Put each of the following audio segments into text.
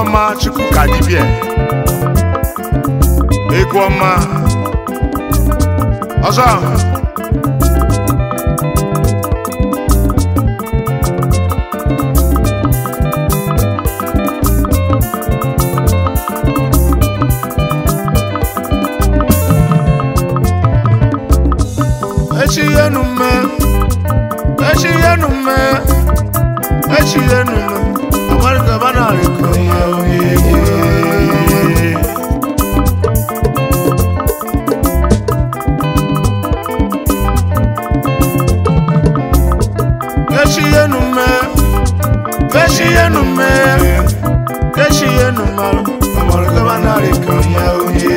ọma chukwu ka dibịa egwu ọma ọzọ echi yenu mme echi yenu mme echi yenu mme amarịka banarị ka ya oye echi yenu mme echi yenu mme echi yenu mme amarịka banarị ka ya oye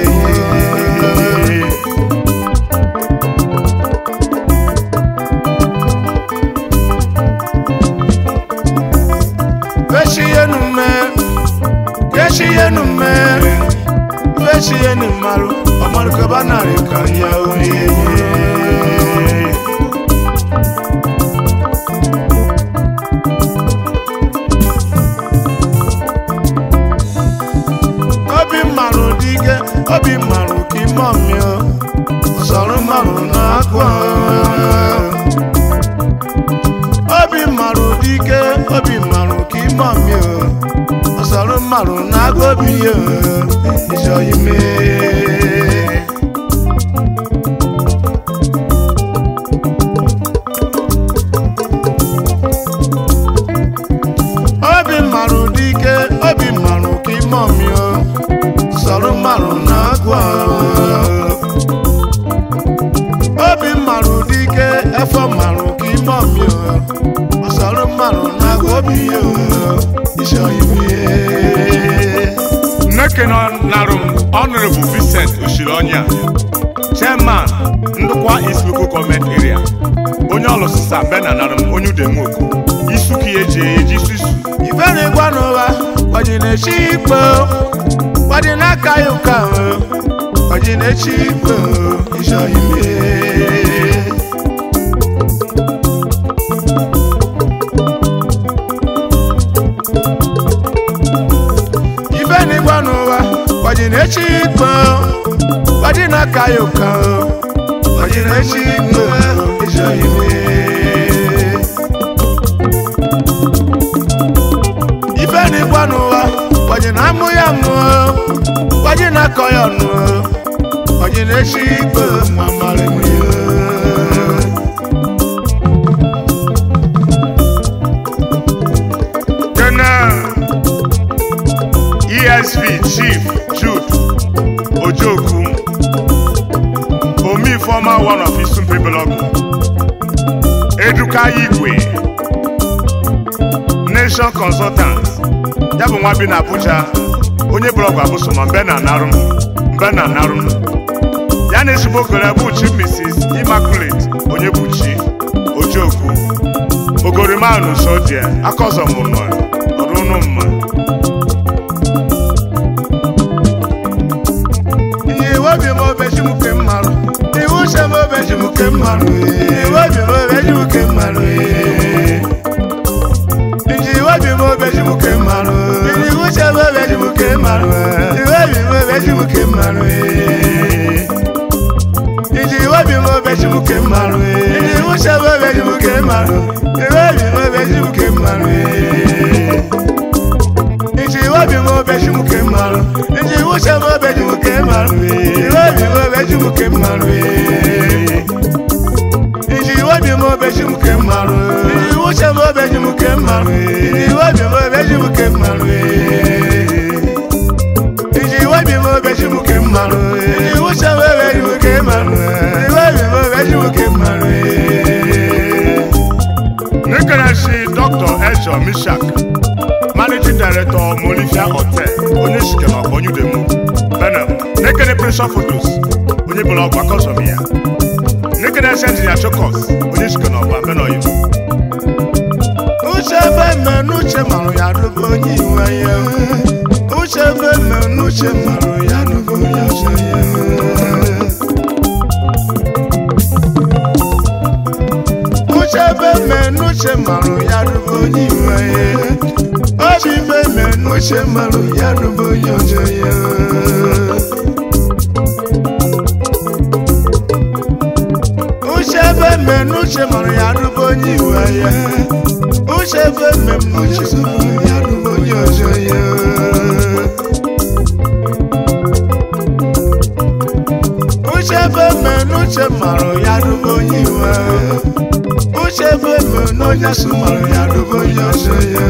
Veshienu me, veshienu me, veshienu maru, ọmọdé kaba nàrí kan yá oye. Obi mmarụ dike, obi mmarụ ka ime ọmịọ, ọsọrọ mmarụ na-akwa. obi mmarụ dike obi mmarụ ka ime ọmị o ọsọrọ mmarụ na-agụ obi ya ịchọ ime obi mmarụ dike obi mmarụ ka ime ọmị o ọsọrọ mmarụ na-agụ obi mmarụ dike efọ mmarụ ka ime ọmị o ọsọrọ mmarụ na-agụ obi ya ịchọ ime nneke nọ narụ m honorable vincent oshironya chairman ndụkwa east local government area onye ọlụsịsa bena narụ m onye udemoku isuku ya eji eji susu ife na-egwa n'ụwa gbaji na-echi ikpe gbaji n'aka ya ụka gbaji na-echi ikpe ịchọ ime ife na-egwa n'ụwa gbaji na-echi ikpe gbaji n'aka ya ụka gbaji na-echi ikpe ịchọ ime ife n'ịgwa n'ụwa gbaji na amụ ya mụọ gbaji na akọ ya ọnụ gbaji na-echi ikpe ma mara m ya kene esv chief jude ojoku omi former one of isumpe blọgụ eduka igwe nation consultant ya bụ nwa bi na abuja onye blọgụ abụsoma mbe na narụ mbe na narụ ya na ezigbo okere bụ chi mrs immaculate onye bụ chi ojoku ogorimanu sodie akọzọmụnụ ọrụ unu mma iwu obi m obeji m ke mmarụ iwu uche m obeji m ke mmarụ iwu obi m obeji m ke mmarụ iji iwu obi m obeji m ke mmarụ iwu uche m obeji m ke mmarụ iwu obi m obeji m ke mmarụ iji iwu obi m obeji m ke mmarụ iji iwu uche m obeji m ke mmarụ iwu obi m obeji m ke mmarụ iji iwu obi m obeji m ke mmarụ iji iwu uche m obeji m ke mmarụ iwu obi m obeji m ke mmarụ iji iwu obi m obeji m ke mmarụ iji iwu uche m obeji m ke mmarụ iji iwu obi m obeji m ke mmarụ iji iwu obi m obeji m ke mmarụ iji iwu uche m obeji m ke mmarụ iwu obi m obeji m ke mmarụ Nekereshi Dr. Ejo Mishak, Managing Director Molivia Hotel, onye shikema onye udemu, Benin, Nekene Pressure Photos, onye bụrụ ọgwa kọzọm ya. Nekereshi Engineer Chokos, onye shikema ọgwa Benoyi. uche ebe mme n'uche marụ ya rụgo onye iwe ya uche ebe mme n'uche marụ ya rụgo onye ọzọ ya uche ebe mme n'uche marụ ya rụgo onye iwe ya chibe me n'uche marụ ya rụbụ onye ọjọ ya uche ebe me n'uche marụ ya rụbụ onye iwe ya uche ebe me m n'uche marụ ya rụbụ onye ọjọ ya uche ebe me n'uche marụ ya rụbụ onye iwe uche ebe me n'onye sụ marụ ya rụbụ onye ọjọ ya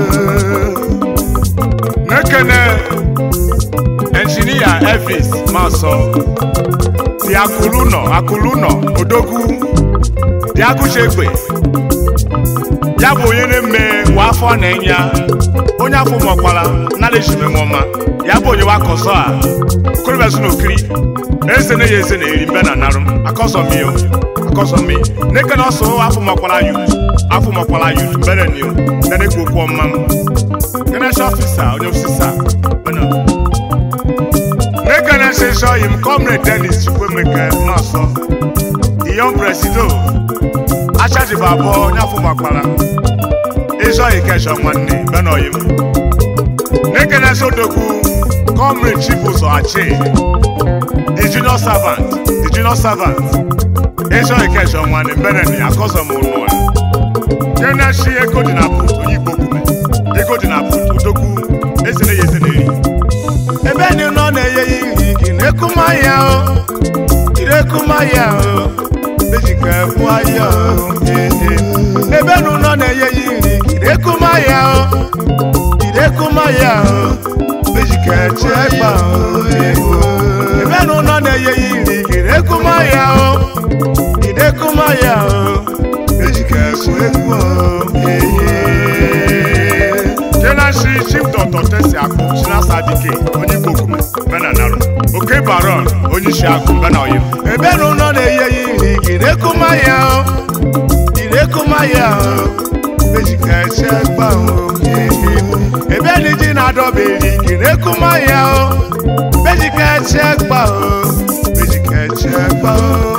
n'ekene enjinia elvis masọ si akụlụ nọ akụlụ nọ odogwu dị agụchegbe ya bụ onye na-eme wa afọ na enya onye afọ mọkwara nala ejime nwọma ya bụ onye wa kọsọ a okorobịa so n'okiri eze na ya eze na-eri mbe na narụ akọsọ mi o akọsọ mi n'ekene ọsọ afọ mọkwara yut afọ mọkwara yut mbere ni o na-ekwu okwu ọma m General officer onye ofisa bana n'ekene nsensọ yi m comrade dennis chukwemeke nọọsọ the young presido achajiba abụọ onye afọ gbakwara ịzọghị kesho nwanne bana oyi m n'ekene sodogwu comrade chibụzọ achi the junior servant the junior servant ịzọghị kesho nwanne mbeneni akọzọ m ụlọ General shi ego dị na put onye igbo kume ego dị na put odogwu ezere ya eze na-eri ebe ni nọ na-eye ya iri gị na-ekuma ya o irekuma ya o ejika ekwu ya o ee ebe nu nọ na-eye ya iri gị na-ekuma ya o irekuma ya o ejika eche ekpa o ee ebe nu nọ na-eye ya iri gị na-ekuma ya o irekuma ya o ejika ekwu ekwu o ee jenashi chief dr tesi akụ chinasa dike onye igbo kume bena narụ oke baron onye isi akụ bena oyim ebe nu nọ na-eye ya iri gị na-ekuma ya o irekuma ya o ejika eche ekpa o ee ebe ni ji na-adọba eri gị na-ekuma ya o ejika eche ekpa o ejika eche ekpa o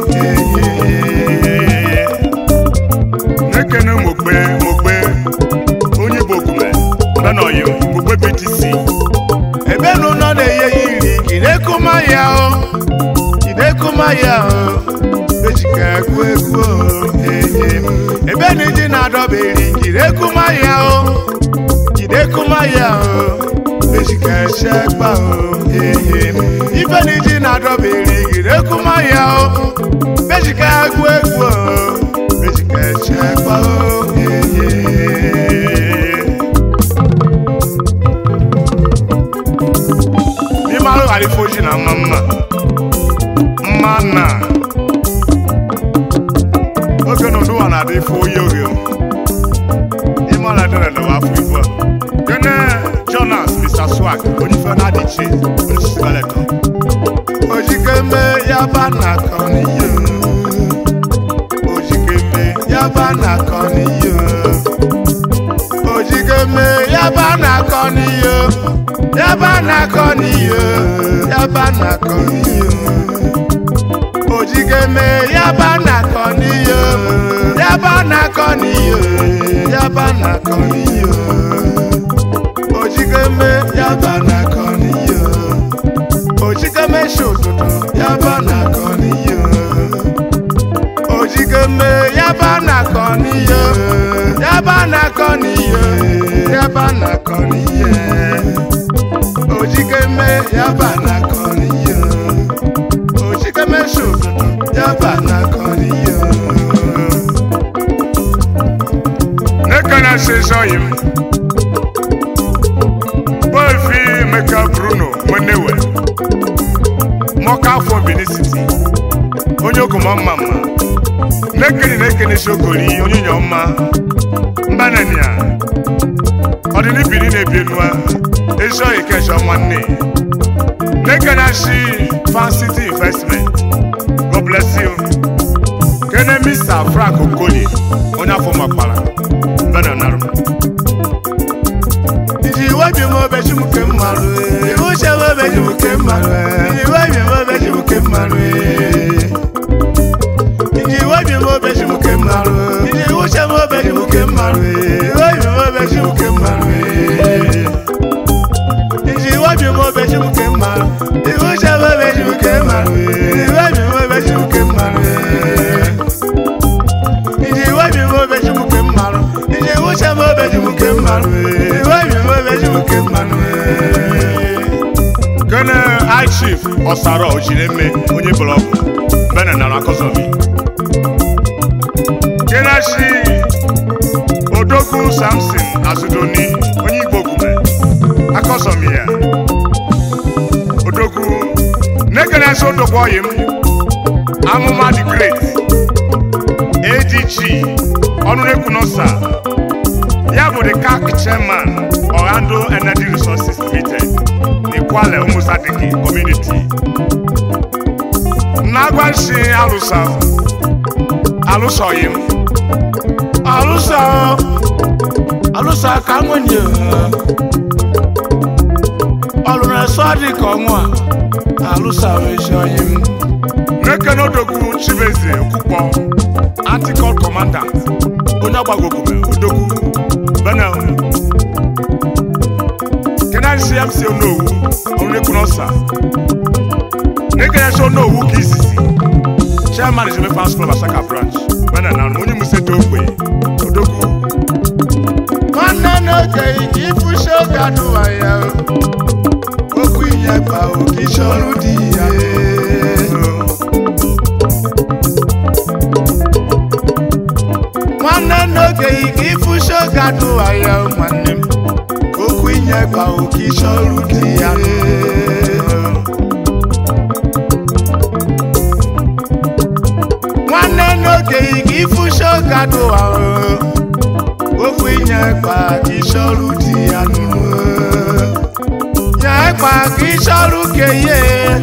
ee n'ekene mogbe mogbe onye igbo kume bena oyim mogbe btc ebe nu nọ na-eye ya iri gị na-ekuma ya o idekuma ya o ejika ekwu ekwu o ee ebe ni ji na-adọba eri gị na-ekuma ya o idekuma ya o ejika eche ekpa o ee ife ni ji na-adọba eri gị na-ekuma ya o ejika ekwu ekwu o ejika eche ekpa o ee n'ime arụ ghara ife ojii na mma mma mma na oge na ụwa na-adị ife oyi oge ime ọla dịrị n'ụwa afọ ibu a gene jonas mr swag onye ife na-adị iche onye isi beletọ ojikeme yaba na kọniyo ojikeme yaba na kọniyo ojikeme yaba na kọniyo yaba na kọniyo yaba na kọniyo ojikeme yaba na kọniyo yaba na kọniyo yaba na kọniyo ojikeme yaba na kọniyo ojikeme ṣòdodo yaba nakọ níyọ ojikeme yaba nakọ níyọ yaba nakọ níyọ yaba nakọ níyọ ojikeme yaba nakọ níyọ ojikeme ṣòdodo yaba nakọ níyọ. n'ekene nsensọ yi m boefi emeka bruno nwenewe mọka afọ benin city onye okoma mma mma n'ekene na-ekene shogori onye nyọ mma mbanania ọdịnibiri na-ebi enua ezoghị kesho nwanne n'ekene ashi fan city investment god bless you kene mr frank okoli onye afọ makpara mbananarụ Iji webi m obeji m ke mmarụ Iwu che m obeji m ke mmarụ Iji webi m obeji m ke mmarụ Iji webi m obeji m ke mmarụ Iji iwu che m obeji m ke mmarụ Iji webi m obeji m ke mmarụ chief ọsara ojireme onye blọgụ bena nara akọzọmi kenashi odogwu samson azudoni onye igbo gume akọzọmi ya odogwu nekenesi odogwu ọyị m amụma the great adg ọnụrekwu nọsa ya bụ the cac chairman orlando energy resources limited n'Ikwale umusadiki community nnagwanshi alụsa alụsọghị m alụsa alụsa ka nwunye ọlụrụ eso dị ka ọnwa alụsa ezi onye m Mekene Odogwu Chibeze Okwukpọ Antikọl Commandant onye ọgbagogume Odogwu Benel Kenan CMC Onowu Onyekwunosa Nekene Onowu ka izizi Chairman Izeme Fans Club Asaka Branch Benel na onye musete ogbe Odogwu nwanne n'oge ike ịfụsi oge adụwa ya okwu inye ba oke isi ọrụ dị ya nwanne n'oge ike ịfụsi oge adụwa ya nwanne m okwu inye ba oke isi ọrụ dị ya nwanne n'oge ike ịfụsi oge adụwa okwu inye gba ka ịchọrụ di ya nụrụ nye gba ka ịchọrụ keye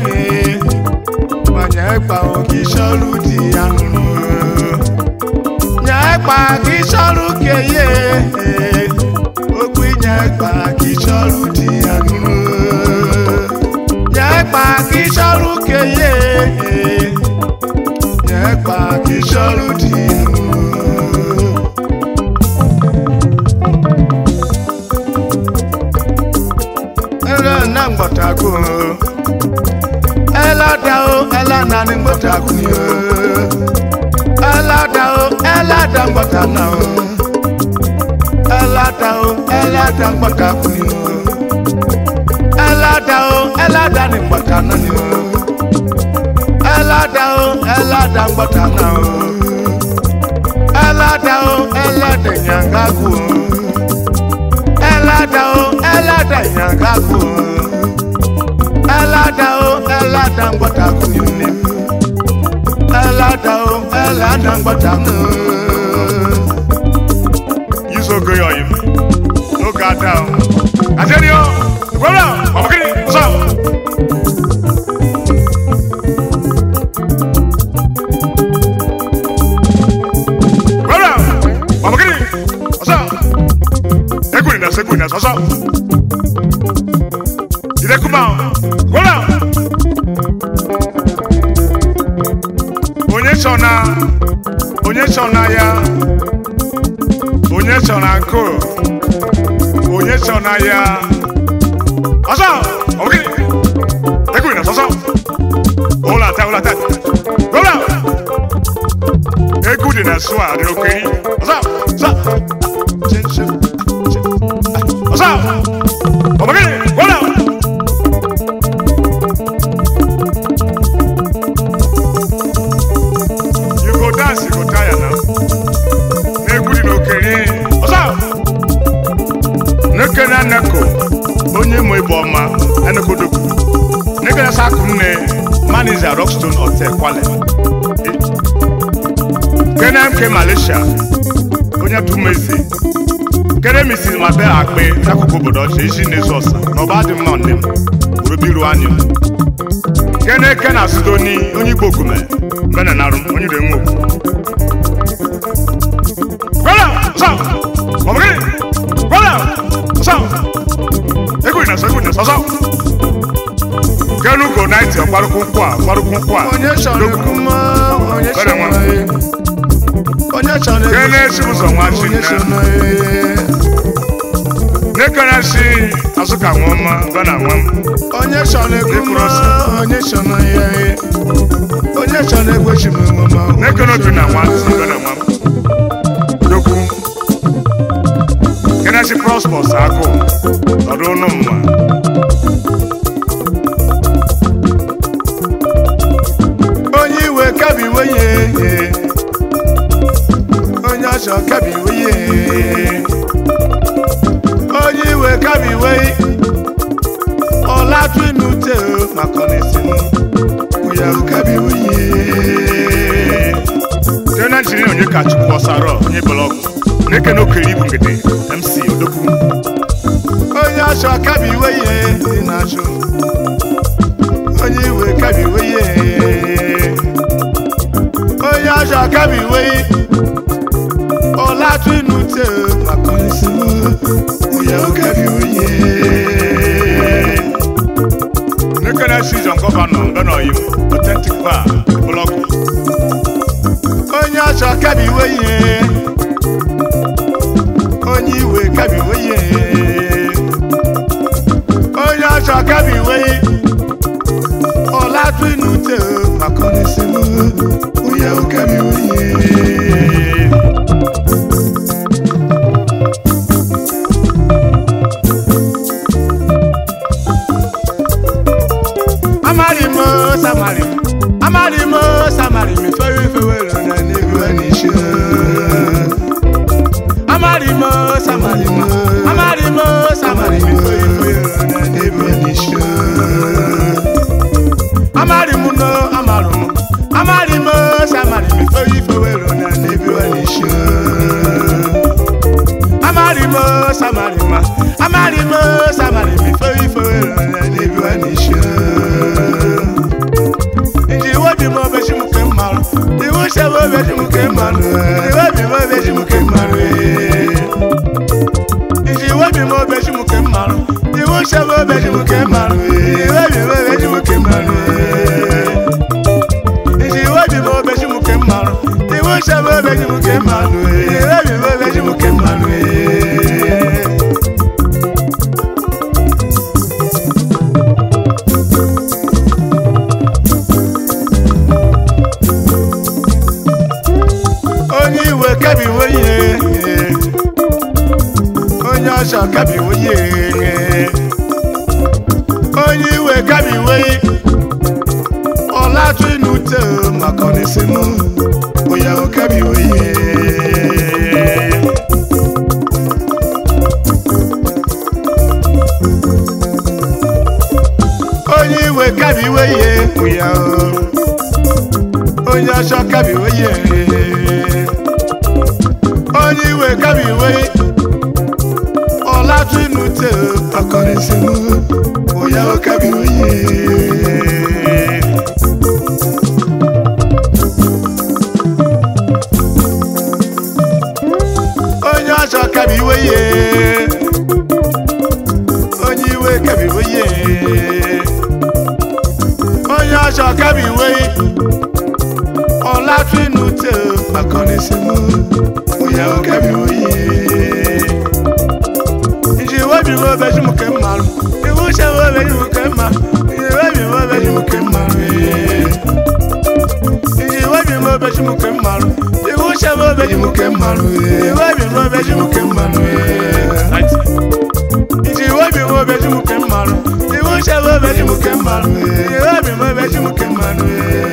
nye gba ka ịchọrụ di ya nụrụ nye gba ka ịchọrụ keye okwu inye gba ka ịchọrụ di ya nụrụ nye gba ka ịchọrụ keye nye gba ka ịchọrụ di ya nụrụ ẹlẹ na ngbọtago ẹlẹda o ẹlẹna ni ngbọtago ni o ẹlẹda o ẹlẹda ngbọta na o ẹlẹda o ẹlẹda ngbọtago ni o ẹlẹda o ẹlẹda ni ngbọta na ni o ẹlẹda o ẹlẹda ngbọta na o ẹlẹda o ẹlẹda nyangago o ẹlẹ́dà o ẹlẹ́dà ìyàngá kù ẹlẹ́dà o ẹlẹ́dà ńgbọ́ta kù ní ní ẹlẹ́dà o ẹlẹ́dà ńgbọ́ta kù. Yisogo Yoyim n'oge ada o Ateni o Gwara Ọbụkịrị Ọsọ Gwara Ọbụkịrị Ọsọ Ekwuri na sekwuri na sọsọ Jide kuma o Gwara Onye chọ na Onye chọ na ya onye chọ na nkụ onye chọ na ya ọsọ ọgịnị ekwuri na sọsọ ụlọ ata ụlọ ata ụlọ egwu dị na sụa dị okiri ọsọ ọsọ ọsọ ọgịnị ụlọ you go dance you go tire now egwu dị n'okere ọsọ nekene neko onye mụ ịbụ ọma enekodogwu nekene sakụ nne maniza rockstone hotel kwale kene mk malaysia onye tụmezi kene mrs mabel akpe n'akụkụ obodo ọcha ezi n'ezi ọsa na ọba dị mma nne m gburubiru anyụ kene kene asudoni onye igbo ogume mbene narụ onye ire nwe okwu Gwala! Sa! Ọmọkiri! Gwala! Sa! Egwu na sa, egwu na sa, sa! Kenu go naiti ọkparụkwụ nkwụ a, ọkparụkwụ nkwụ a. onye chọrọ ekwu mma onye Bere chọrọ nwa. ya onye chọrọ ekwu Kene esi ụzọ nwa chi onye nne. chọrọ ya Nekene si azụka nwa ọma, bana nwa m. onye chọrọ ekwu Ekwuru mma ọsọ. onye chọrọ ya onye chọrọ egwechi m mma Nekene obi na nwa ntị, bana nwa m. Dokwu. Kene si Prosperous agụ, ọdụ ụnụ mma. kabiwe ye onye ọchọ kabiwe ye onye iwe kabiwe ọlatụ inu te maka ọnịsị m ya kabiwe ye Site na njiri onye ka Chukwu ọsara onye blọgụ na-ekene okere ibu ngede MC Odogwu onye ọchọ kabiwe ye dị na-achụ onye iwe kabiwe ye onye ọchọ kabiwe ọlatụ inu te maka ọnịsị m ya kabiwe ye na-ekene Season Gọvanọ Mbenoyim Authentic Bar blọgụ onye ọchọ kabiwe ihe onye iwe kabiwe ihe onye ọchọ kabiwe ọlatụ inu te maka ọnịsị m onye ahụ kabiwe ihe amari m samari m amari m samari m ifewe ifewere na n'ebi wa n'isi amari m samari m amari m samari m ifewe ifewere na n'ebi wa n'isi amari m no amaru m amari m samari m ifewe ifewere na n'ebi wa n'isi amari m samari m amari m samari m ifewe ifewere na n'ebi wa n'isi nji iwe bi m obeji m ke mmarụ iwu chebe obeji m ke mmarụ iwe bi m obeji m ke mmarụ nji iwe bi m obeji m ke mmarụ iwu chebe obeji m ke mmarụ iwe bi m obeji m ke mmarụ nji iwe bi m obeji m ke mmarụ iwu chebe obeji m ke mmarụ iwe bi m obeji m ke mmarụ onye iwe kabiwe ihe onye ọchọ kabiwe ihe onye iwe kabiwe ọlatụ inu te maka ọnịsị m onye ahụ kabiwe ihe onye iwe kabiwe ihe onye ahụ onye ọchọ kabiwe ihe onye iwe kabiwe ọlatụ inu te akọrịsị m onye ahụ kabiwe ihe onye ọchọ kabiwe ihe onye iwe kabiwe ihe onye ọchọ kabiwe ọlatụ inu te akọrịsị m onye ahụ kabiwe ihe nji iwe bi m obeji m ke mmarụ iwu chebe obeji m ke mma iwe bi m obeji m ke mmarụ nji iwe bi m obeji m ke mmarụ iwu chebe obeji m ke mmarụ iwe bi m obeji m ke mmarụ nji iwe bi m obeji m ke mmarụ iwu chebe obeji m ke mmarụ iwe bi m obeji m ke mmarụ